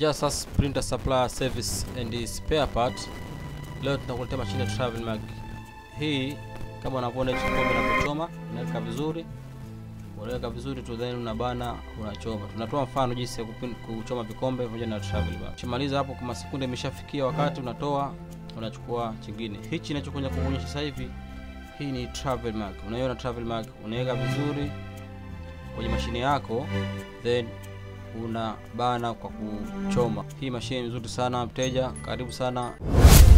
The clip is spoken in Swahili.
Just as printer supplier service and spare part. Leo tunakuletea mashine ya Travel Mag. Hii kama unavyoona hichi kikombe unapochoma, unaweka vizuri. Unaweka vizuri tu then unabana unachoma. Tunatoa mfano jinsi ya kupin- kuchoma vikombe pamoja na Travel Mag. Ukimaliza hapo kama sekunde imeshafikia wakati unatoa unachukua chingine. Hichi ninachokuja kuonyesha sasa hivi hii ni Travel Mag. Unaiona Travel Mag, unaweka vizuri kwenye mashine yako then una bana kwa kuchoma. Hii mashine nzuri sana mteja, karibu sana.